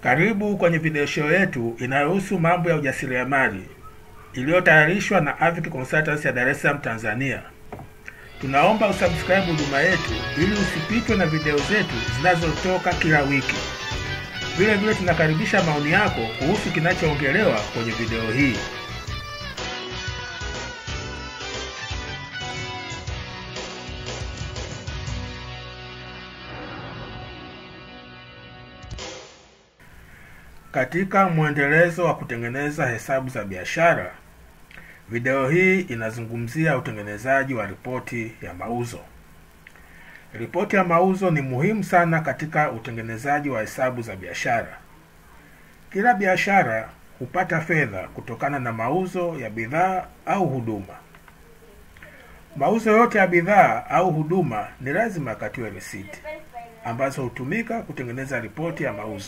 Karibu kwenye video show yetu inayohusu mambo ya ujasiriamali iliyotayarishwa na Avic Consultants ya Dar es Salaam, Tanzania. Tunaomba usubscribe huduma yetu ili usipitwe na video zetu zinazotoka kila wiki. Vile vile tunakaribisha maoni yako kuhusu kinachoongelewa kwenye video hii. Katika mwendelezo wa kutengeneza hesabu za biashara, video hii inazungumzia utengenezaji wa ripoti ya mauzo. Ripoti ya mauzo ni muhimu sana katika utengenezaji wa hesabu za biashara. Kila biashara hupata fedha kutokana na mauzo ya bidhaa au huduma. Mauzo yote ya bidhaa au huduma ni lazima yakatiwe risiti ambazo hutumika kutengeneza ripoti ya mauzo.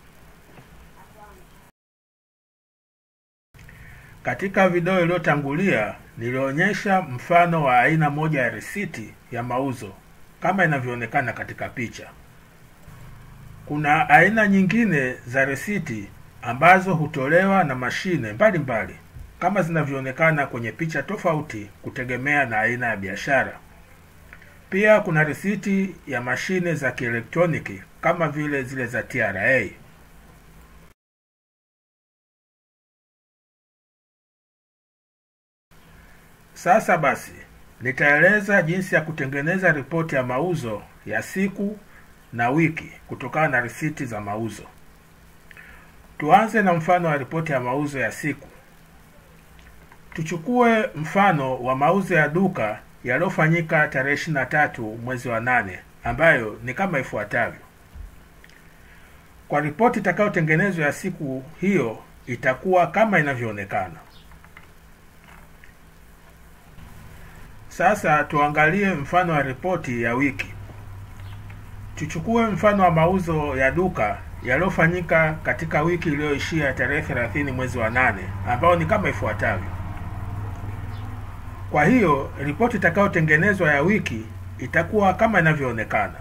Katika video iliyotangulia nilionyesha mfano wa aina moja ya risiti ya mauzo kama inavyoonekana katika picha. Kuna aina nyingine za risiti ambazo hutolewa na mashine mbalimbali kama zinavyoonekana kwenye picha tofauti kutegemea na aina ya biashara. Pia kuna risiti ya mashine za kielektroniki kama vile zile za TRA. Sasa basi, nitaeleza jinsi ya kutengeneza ripoti ya mauzo ya siku na wiki kutokana na risiti za mauzo. Tuanze na mfano wa ripoti ya mauzo ya siku. Tuchukue mfano wa mauzo ya duka yaliyofanyika tarehe 23 mwezi wa nane ambayo ni kama ifuatavyo. Kwa ripoti itakayotengenezwa ya siku hiyo itakuwa kama inavyoonekana. Sasa tuangalie mfano wa ripoti ya wiki. Tuchukue mfano wa mauzo ya duka yaliyofanyika katika wiki iliyoishia tarehe 30 mwezi wa nane ambao ni kama ifuatavyo. Kwa hiyo ripoti itakayotengenezwa ya wiki itakuwa kama inavyoonekana.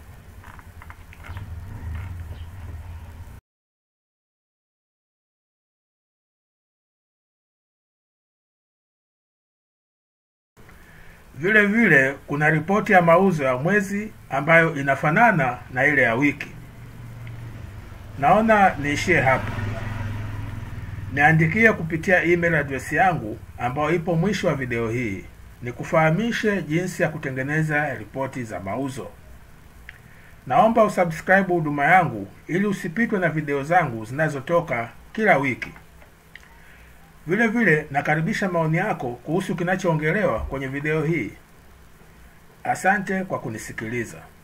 Vile vile kuna ripoti ya mauzo ya mwezi ambayo inafanana na ile ya wiki. Naona niishie hapa. Niandikie kupitia email address yangu ambayo ipo mwisho wa video hii, nikufahamishe jinsi ya kutengeneza ripoti za mauzo. Naomba usubscribe huduma yangu ili usipitwe na video zangu zinazotoka kila wiki. Vile vile nakaribisha maoni yako kuhusu kinachoongelewa kwenye video hii. Asante kwa kunisikiliza.